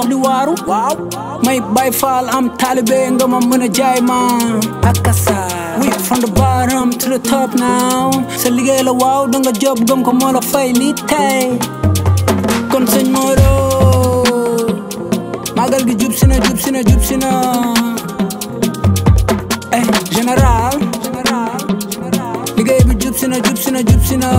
dox di waaru waaw may bay faal am taalibe nga ma mën a jaay ma akasa we from the bottom to the top now sa liggéey la waaw da nga job gëm ko moo la fay lii tey kon sëñ Modou magal gi jub si na jub si na jub si na eh général liggéey bi jub si na jub si na jub si na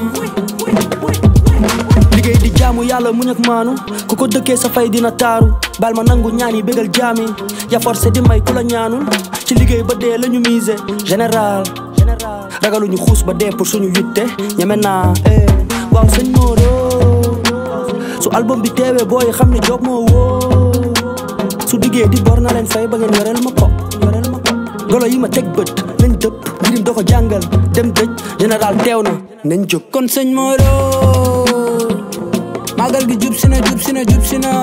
liggéey di jaamu yàlla muñ ak maanu ku ko dëkkee sa fay dina taaru bal ma nangu ñaan yi bégal jaami ya forcé di may ku la ñaanul ci liggéey ba dee la ñu mise général ragaluñu xuus ba dee pour suñu yitte ñeme naa eh waaw sëñ Modou su album bi teewee booy xam ne job moo woo su diggee di bor na leen fay ba ngeen yoreel ma ko yoreel ma ko golo yi ma teg bët nañ dëpp ngirim doo ko jàngal dem dëj général teew na nañ jóg kon sëñ Modou magal gi jub si na jub si na jub si na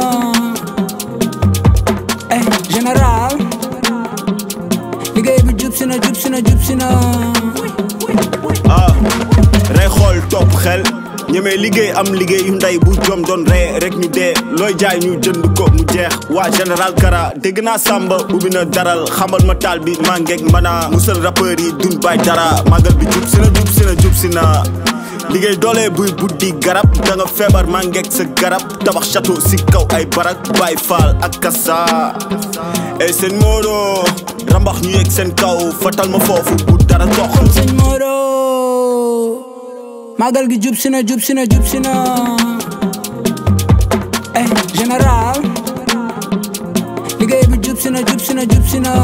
eh général liggéey bi jub si na jub si na jub si na ah rey xool topp xel ñemee liggéey am liggéey yu ndey bu jom doon ree rek ñu dee looy jaay ñu jënd ko mu jeex waa général Kara dégg naa Samba ubbi na daral xamal ma taal bi maa ngeeg mbana musal rappeur yi dun bay dara magal bi jub si na jub si na jub si na liggéey doole buy buddi garab da nga feebar maa ngeeg sa garab tabax château si kaw ay barak bay faal ak kasa ey seen Modou rambax ñu yegg seen kaw fatal ma foofu bu dara dox kon sëñ Modou magal gi jub si na jub si na jub si na eh général liggéey bi jub si na jub si na jub si na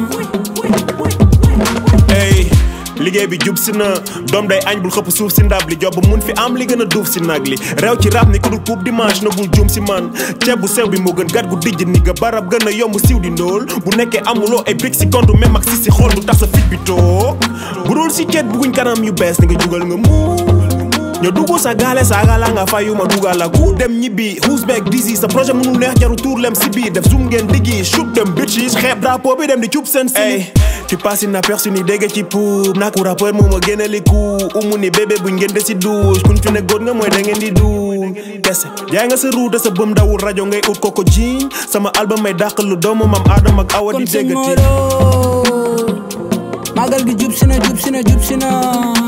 ey liggéey bi jub si na doom day añ bul xëpp suuf si ndab li job mun fi am li gën a duuf si nag li réew ci rap ni ku dul puub dimanche na bul jum si man ceeb bu sew bi moo gën gat gu dijj ni nga barab gën a yomb siiw di ndóol bu nekkee amuloo ay big si compte même ak si si xool du tax sa fit bi toog bu dul si ceet bugguñ kanam yu bees ni nga jugal nga muul ñoo dugg sa gaale saaga la nga fayu ma dugal la ku dem ñibbi who's back disi sa projet mënul neex jaru tuur lem si biir def zoom ngeen diggi shoot them bitches xeeb drapeau bi dem di cub seen si tu passes inaperçu ni dégg ci puub nak rappeur moo ma génne li ku umu ni bébé buñ ngeen de si douche kuñ fi ne góor nga mooy da ngeen di duul kese jaay nga sa ruute sa bëm dawul rajo ngay ut koko jiiñ sama album may dàq lu doomu mam aadama ak awa di kon sëñ déggati Modou magal gi jub si na jub si na jub si na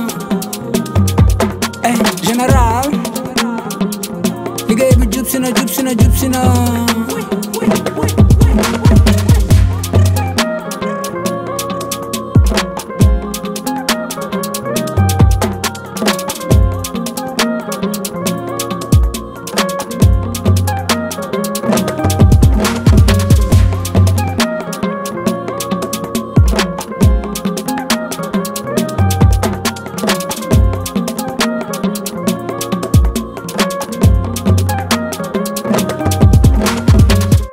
eh général liggéey bi jub si na jub si na jub si na